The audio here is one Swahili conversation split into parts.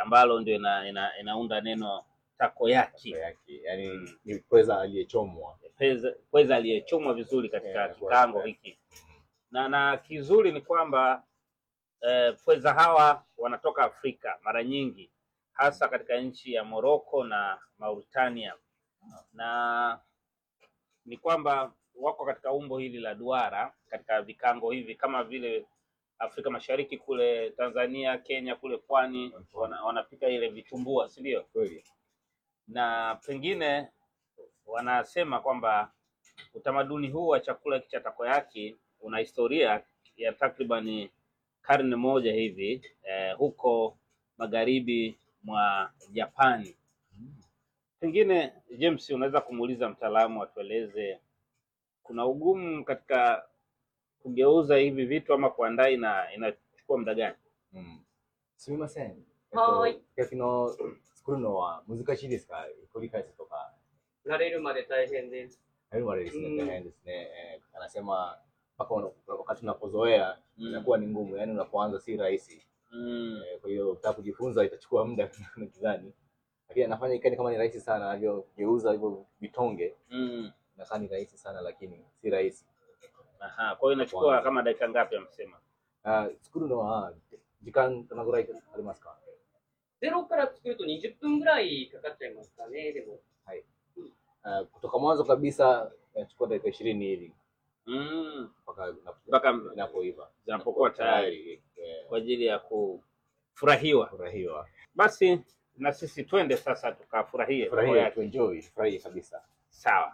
ambalo ndio ina, ina, inaunda neno takoyaki yake yani Mm. ni pweza aliyechomwa pweza pweza aliyechomwa vizuri katika Yeah, kikango kwa- hiki na na kizuri ni kwamba eh, pweza hawa wanatoka Afrika mara nyingi hasa katika nchi ya Morocco na Mauritania na ni kwamba wako katika umbo hili la duara katika vikango hivi kama vile Afrika Mashariki kule Tanzania, Kenya kule pwani wana, wanapika ile vitumbua, si ndio? kweli Na pengine wanasema kwamba utamaduni huu wa chakula hiki cha takoyaki una historia ya takriban karne moja hivi eh, huko magharibi mwa Japani. Pengine James, unaweza kumuuliza mtaalamu atueleze kuna ugumu katika kugeuza hivi vitu ama kuandaa ina inachukua muda gani? うんすみません。えっとはーい、 焼きの作るのは難しいですか繰り返すとか。 慣れるまで大変です。 Hayo waleですね、 Mm. 大変ですね。Eh, anasema mpaka una- wakati unapozoea Mm. inakuwa ni ngumu, yani unapoanza si rahisi. Mm. Eh, Kwa hiyo ukitaka kujifunza itachukua muda nadhani, lakini anafanya ikani kama ni rahisi sana, anavyogeuza hivyo vitonge Mm. inakaa ni rahisi sana, lakini si rahisi. Aha, kwa hiyo inachukua Kwanza. kama dakika ngapi amesema? Ah, 作るのは時間どのぐらいありますかゼロから作ると20分ぐらいかかっちゃいますかね、でも。 Ah, kutoka mwanzo kabisa inachukua dakika ishirini hivi Mm. mpaka inapo- Mpaka inapoiva zinapokuwa tayari eh, kwa ajili ya kufurahiwa. furahiwa Basi na sisi twende sasa tukafurahie furahia takoyaki. tuenjoy furahia kabisa Sawa.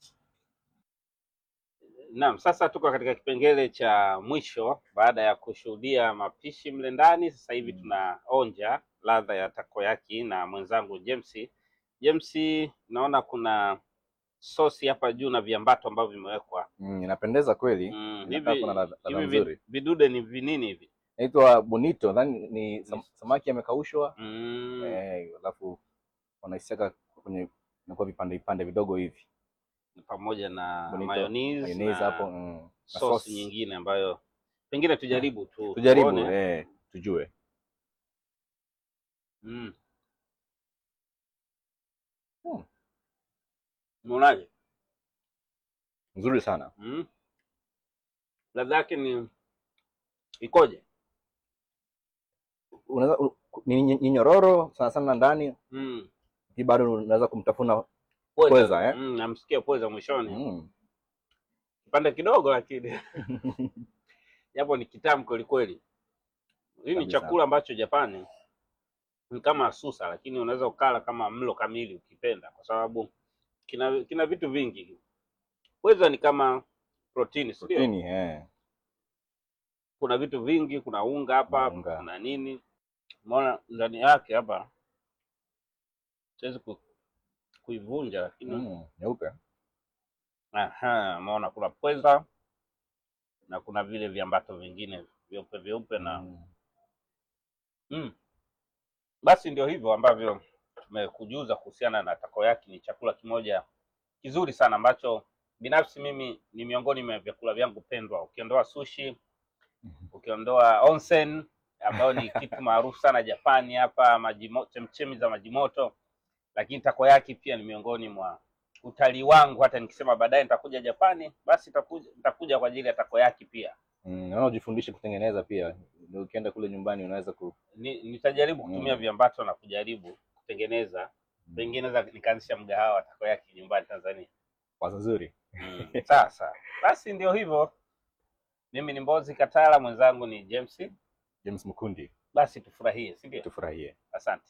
Naam, sasa tuko katika kipengele cha mwisho baada ya kushuhudia mapishi mle ndani. Sasa hivi Mm. tunaonja ladha ya takoyaki na mwenzangu James. James, naona kuna sosi hapa juu na viambato ambavyo vimewekwa. mm, inapendeza kweli Mm, Inakaa hivi kuna ladha- ladha hivi vi- nzuri. vidude ni vinini hivi? inaitwa bonito nadhani ni sam, samaki amekaushwa Mm. eh, alafu wanaisiaga kwenye inakuwa vipande vipande vidogo hivi pamoja na Bonito, mayonnaise mayonnaise na hapo mm, na sosi sauce. nyingine ambayo pengine tujaribu tu tujaribu tuone. eh, tujue Mm. Hmm. Unaonaje? nzuri sana Mm. Ladha yake ni ikoje? unaweza u- ni ni- ni nyororo sana sana ndani Mm. lakini bado unaweza kumtafuna Pweza. Pweza, eh? Mm, namsikia pweza mwishoni. mm. Kipande kidogo lakini japo ni kitamu kweli kweli. Hii ni Kabisa. chakula ambacho Japani ni kama susa, lakini unaweza ukala kama mlo kamili ukipenda, kwa sababu kina kina vitu vingi. Pweza ni kama protini, si ndio? Protini, eh. kuna vitu vingi, kuna unga hapa, Kuna unga. kuna nini, umeona ndani yake hapa. Siwezi ku, kuivunja lakini Mm, nyeupe aha, umeona kuna pweza na kuna vile viambato vingine vyeupe vyeupe na Mm. mm. Basi ndio hivyo ambavyo tumekujuza kuhusiana na takoyaki. Ni chakula kimoja kizuri sana ambacho binafsi mimi ni miongoni mwa vyakula vyangu pendwa, ukiondoa sushi ukiondoa onsen ambayo ni kitu maarufu sana Japani hapa, maji mo- chemchemi za maji moto, lakini takoyaki pia ni miongoni mwa utalii wangu. Hata nikisema baadaye nitakuja Japani, basi nitakuja, nitakuja kwa ajili ya takoyaki pia. Mm, naona ujifundishe kutengeneza pia Ndio ukienda kule nyumbani unaweza ku Ni, nitajaribu kutumia Mm. viambato na kujaribu kutengeneza, pengine naweza nikaanzisha mgahawa wa takoyaki nyumbani Tanzania. wazo zuri Mm, sasa basi ndio hivyo. Mimi ni Mbozi Katala, mwenzangu ni James. James Mukundi Basi tufurahie, si ndio? tufurahie Asante.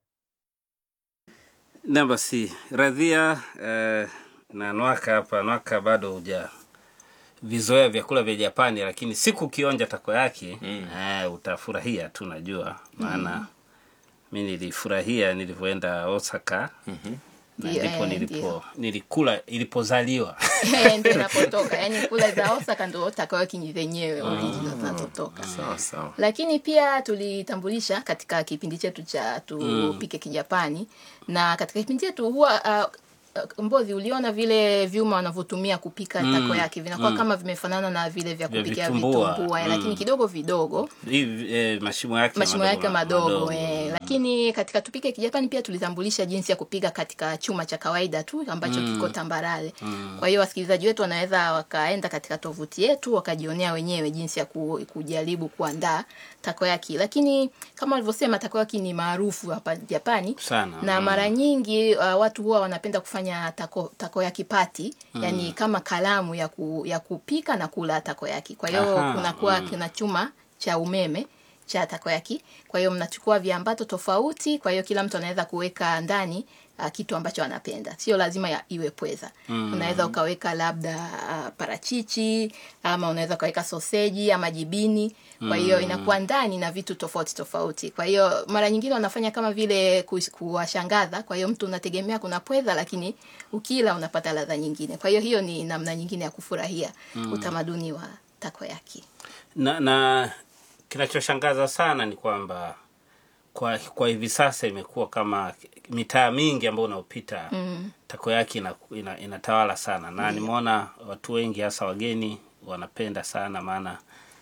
Na basi radhia eh, na Nwaka hapa. Nwaka bado huja vizoea vyakula vya Japani, lakini siku ukionja takoyaki mm. eh, utafurahia tu, najua maana mi nilifurahia nilivyoenda Osaka Mhm. na Ndio, ndipo eh, nilipo ndio. nilikula ilipozaliwa ndio inapotoka yani kula za Osaka ndo takoyaki ni zenyewe original zinazotoka sawa sawa lakini pia tulitambulisha katika kipindi chetu cha tupike kijapani na katika kipindi chetu huwa uh, uh, mbozi uliona vile vyuma wanavyotumia kupika Mm, tako yake vinakuwa mm. kama vimefanana na vile vya Vya kupikia vitumbua, vitumbua, mm. lakini kidogo vidogo hivi eh, mashimo yake mashimo yake madogo, madogo. eh. Lakini katika tupike kijapani pia tulitambulisha jinsi ya kupiga katika chuma cha kawaida tu ambacho Mm. kiko tambarare. Mm. Kwa hiyo wasikilizaji wetu wanaweza wakaenda katika tovuti yetu wakajionea wenyewe jinsi ya ku, kujaribu kuandaa takoyaki. Lakini kama walivyosema takoyaki ni maarufu hapa Japani sana na mm. mara nyingi uh, watu huwa wanapenda kufanya tako, takoyaki pati Mm. yani kama kalamu ya, ku, ya kupika na kula takoyaki. Kwa hiyo Aha, kunakuwa mm. kuna chuma cha umeme cha takoyaki. Kwa hiyo mnachukua viambato tofauti, kwa hiyo kila mtu anaweza kuweka ndani uh, kitu ambacho anapenda, sio lazima ya, iwe pweza Mm. unaweza ukaweka labda uh, parachichi ama unaweza ukaweka soseji ama jibini kwa hiyo Mm. inakuwa ndani na vitu tofauti tofauti kwa hiyo mara nyingine wanafanya kama vile kus- kuwashangaza kwa hiyo mtu unategemea kuna pweza lakini ukila unapata ladha nyingine kwa hiyo hiyo ni namna nyingine ya kufurahia Mm. utamaduni wa takoyaki na, na kinachoshangaza sana ni kwamba kwa kwa hivi sasa imekuwa kama mitaa mingi ambayo unaopita mm. tako yake ina, ina, inatawala sana na nimeona watu wengi hasa wageni wanapenda sana maana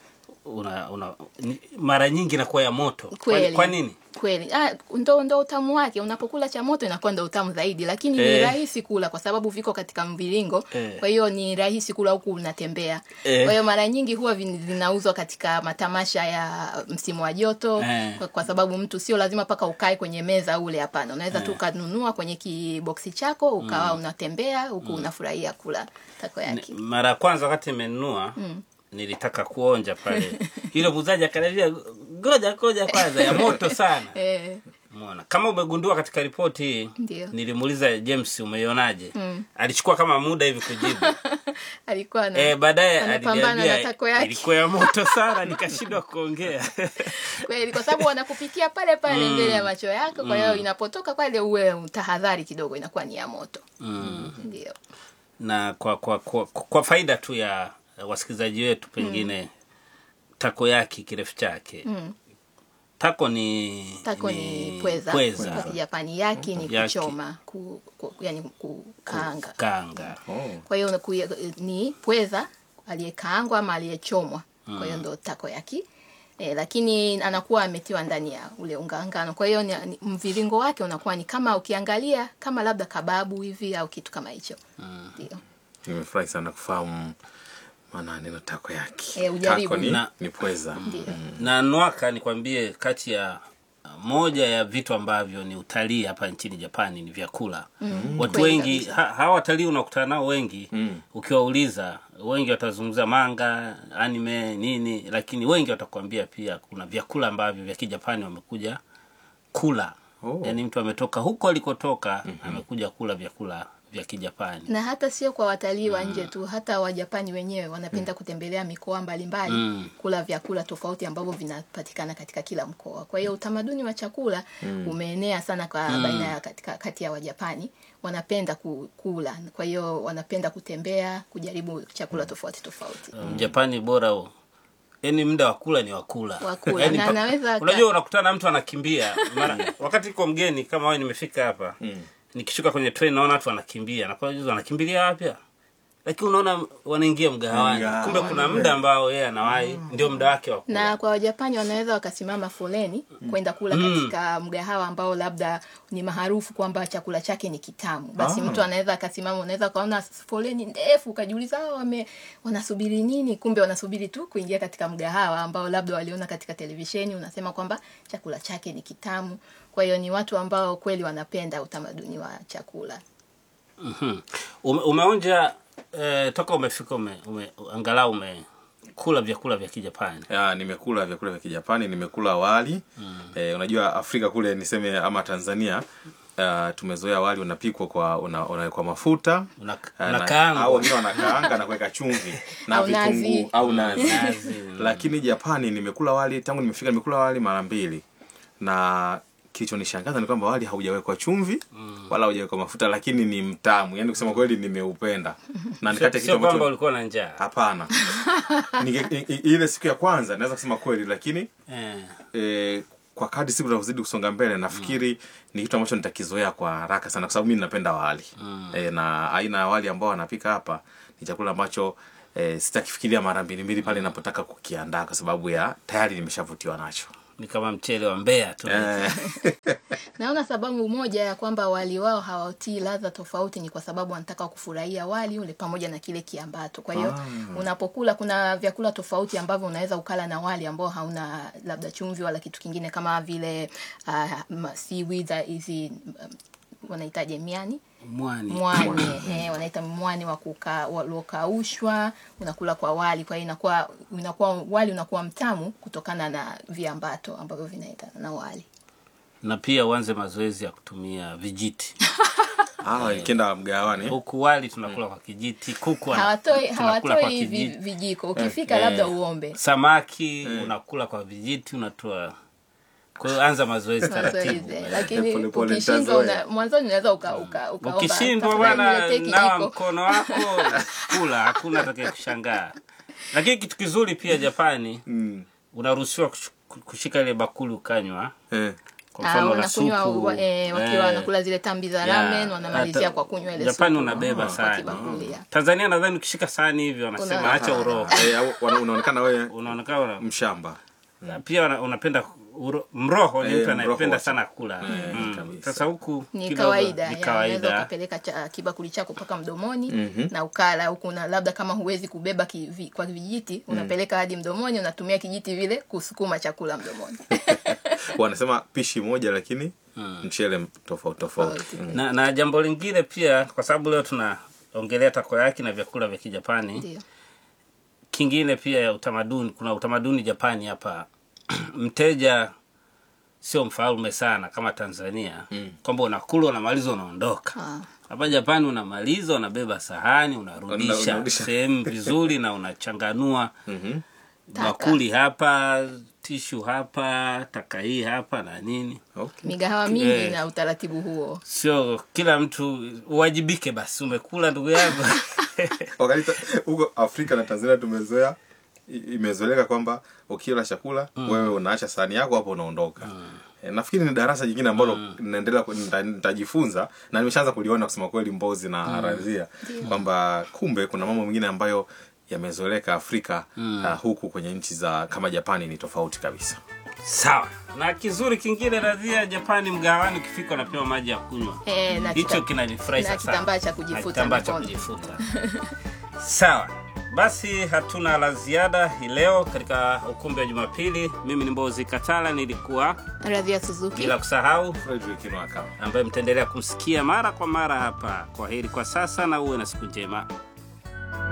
una, una, ni, mara nyingi inakuwa ya moto kwa, Kweli. kwa nini kweli ah, ndo, ndo utamu wake unapokula cha moto inakuwa ndo utamu zaidi lakini ni Eh. rahisi kula kwa sababu viko katika mviringo Eh. kwa hiyo ni rahisi kula huku unatembea Eh. kwa hiyo mara nyingi huwa vin- vinauzwa katika matamasha ya msimu wa joto Eh. kwa, kwa sababu mtu sio lazima mpaka ukae kwenye meza ule hapana unaweza tu Eh. ukanunua kwenye kiboksi chako ukawa unatembea huku unafurahia kula tako yake mara ya kwanza wakati nimenunua Mm. nilitaka kuonja pale yule muuzaji akaniambia goja goja kwanza ya moto sana eh, Umeona, kama umegundua katika ripoti hii ndio nilimuuliza James umeionaje Mm. alichukua kama muda hivi kujibu alikuwa na e, baadaye anapambana na aliniambia tako yake. ilikuwa ya moto sana nikashindwa kuongea kweli kwa sababu wanakupikia pale pale Mm. mbele ya macho yako kwa hiyo Mm. inapotoka pale uwe tahadhari kidogo inakuwa ni ya moto mm. ndio na kwa, kwa, kwa, kwa faida tu ya wasikilizaji wetu pengine tako yake kirefu chake mm. tako ni tako ni pweza, pweza. kwa kijapani yaki ni Yaki. kuchoma ku, ku, yani kukaanga kanga Oh. kwa hiyo kuye- ni pweza aliyekaangwa ama aliyechomwa kwa hiyo ndo tako yaki E, lakini anakuwa ametiwa ndani ya ule unga ngano kwa hiyo ni, ni, mviringo wake unakuwa ni kama ukiangalia kama labda kababu hivi au kitu kama hicho ndio nimefurahi sana kufahamu maana ya neno tako yake Eh, ujaribu. tako ni, Na- ni pweza ndio na nwaka nikwambie kati ya moja ya vitu ambavyo ni utalii hapa nchini japani ni vyakula Mm, watu kweli wengi kabisa. ha, hawa watalii unakutana nao wengi Mm. ukiwauliza wengi watazungumza manga anime nini lakini wengi watakwambia pia kuna vyakula ambavyo vya kijapani wamekuja kula Oh. yaani mtu ametoka huko alikotoka amekuja kula vyakula vya kijapani na hata sio kwa watalii wa nje tu hata wajapani wenyewe wanapenda kutembelea mikoa mbalimbali Mm. kula vyakula tofauti ambavyo vinapatikana katika kila mkoa kwa hiyo utamaduni wa chakula umeenea sana kwa baina ya katika, kati ya wajapani wanapenda ku- kula kwa hiyo wanapenda kutembea kujaribu chakula tofauti tofauti mjapani bora huo yaani muda wa kula ni wakula Wa kula, Yaani na pa- anaweza aka- unajua unakutana na mtu anakimbia mara wakati iko mgeni kama wewe nimefika hapa nikishuka kwenye train naona watu wanakimbia nakuwa juzi wanakimbilia wapi lakini unaona wanaingia mgahawani Mgahawani. kumbe kuna muda ambao yeye anawahi ndio muda wake wa kula na kwa wajapani wanaweza wakasimama foleni kwenda kula Mm. katika mgahawa ambao labda ni maarufu kwamba chakula chake ni kitamu basi mtu anaweza akasimama unaweza ukaona foleni ndefu ukajiuliza "Hawa wame wanasubiri nini kumbe wanasubiri tu kuingia katika mgahawa ambao labda waliona katika televisheni unasema kwamba chakula chake ni kitamu kwa hiyo ni watu ambao kweli wanapenda utamaduni wa chakula Mhm. Ume, umeonja eh, toka umefika ume, ume, angalau umekula vyakula vya kijapani ya nimekula vyakula vya kijapani nimekula wali mm. eh, unajua afrika kule niseme ama tanzania uh, tumezoea wali unapikwa kwa una, unawekwa mafuta Una- eh, na- unakaangwa. au wengine wanakaanga na kuweka chumvi na Au nazi. vitunguu au nazi Nazi, mm. lakini japani nimekula wali tangu nimefika nimekula wali mara mbili na kilichonishangaza ni kwamba wali haujawekwa chumvi wala haujawekwa mafuta lakini ni mtamu yaani kusema kweli nimeupenda na nikate kitu sio kwamba ambacho ulikuwa na njaa hapana Ninge- i- i- ile siku ya kwanza naweza kusema kweli lakini eh. e, kwa kadri siku zinavyozidi kusonga mbele nafikiri ni kitu ambacho nitakizoea kwa haraka sana kwa sababu mimi napenda wali e, na aina ya wali ambao wanapika hapa ni chakula ambacho e, sitakifikiria mara mbili mbili pale napotaka kukiandaa kwa sababu ya tayari nimeshavutiwa nacho ni kama mchele wa mbea tu Eh, naona sababu moja ya kwamba wali wao hawatii ladha tofauti ni kwa sababu wanataka kufurahia wali ule pamoja na kile kiambato kwa hiyo unapokula kuna vyakula tofauti ambavyo unaweza ukala na wali ambao hauna labda chumvi wala kitu kingine kama vile uh, seaweed uh, hizi um, wanahitaji miani mwani mwani ehe, wanaita mwani wa kuka waliokaushwa unakula kwa wali kwa hiyo inakuwa inakuwa wali unakuwa mtamu kutokana na viambato ambavyo vinaendana na wali na pia uanze mazoezi ya kutumia vijiti ah, ikienda mgawani huku wali tunakula kwa kijiti kuku wana- hawatoi tunakula kwa hawatoi vi- kijiti vijiko ukifika Eh. labda uombe samaki unakula kwa vijiti unatoa kwa hiyo anza mazoezi taratibu mazoezi lakini Pole pole ukishindwa nitazoea. una- mwanzoni unaweza uka, uka, ukaomba, ukishindwa "Tafadhali bwana niletee nawa kijiko." mkono wako kula hakuna atakaye kushangaa lakini kitu kizuri pia japani mm. unaruhusiwa kush- kushika ile bakuli ukanywa eh. kwa Ah, mfano na wanakunywa supu wa- eh, wakiwa eh, wanakula zile tambi za ya, ramen wanamalizia hata- kwa kunywa ile Japani supu unabeba kwa sahani. kibakuli, ya. tanzania nadhani ukishika sahani hivyo wanasema Una- acha uroho Eh, au- wana- unaonekana wewe unaonekana una- mshamba pia wana- unapenda uro, mroho ni Eh, mtu mroho anayependa wa- sana kula Mm. kabisa. sasa huku ni kidogo kawaida ni ya, unaweza kawaida ukapeleka cha, kibakuli chako mpaka mdomoni na ukala huku na labda kama huwezi kubeba kivi, kwa vijiti unapeleka hadi mdomoni unatumia kijiti vile kusukuma chakula mdomoni wanasema pishi moja lakini mchele tofauti tofauti Tofauti. Mm. na, na jambo lingine pia kwa sababu leo tunaongelea takoyaki na vyakula vya kijapani ndio kingine pia ya utamaduni kuna utamaduni japani hapa mteja sio mfalme sana kama tanzania mm. kwamba unakula unamaliza unaondoka Ah. hapa japani unamaliza unabeba sahani Una- unarudisha unarudisha. sehemu vizuri na unachanganua Mhm. Taka. bakuli hapa tishu hapa taka hii hapa na nini Okay. migahawa mingi Eh. na utaratibu huo sio kila mtu uwajibike basi umekula ndugu yangu wakati ta- huko afrika na tanzania tumezoea i- imezoeleka kwamba ukila chakula wewe unaacha sahani yako hapo unaondoka Eh, nafikiri ni darasa jingine ambalo naendelea ku- nita- nitajifunza na nimeshaanza kuliona kusema kweli mbozi na razia kwamba kumbe kuna mambo mengine ambayo yamezoeleka afrika uh, huku kwenye nchi za kama japani ni tofauti kabisa sawa na kizuri kingine radhia japani mgawani ukifika unapewa maji ya kunywa Eh, na hicho kita- kinanifurahisha na sana. kitambaa cha kujifuta Na kitambaa cha mikono. kujifuta sawa basi hatuna la ziada hii leo katika ukumbi wa jumapili mimi ni mbozi katala nilikuwa radhia suzuki bila kusahau Frederick Nwaka. ambaye mtaendelea kumsikia mara kwa mara hapa kwa heri kwa sasa na uwe na siku njema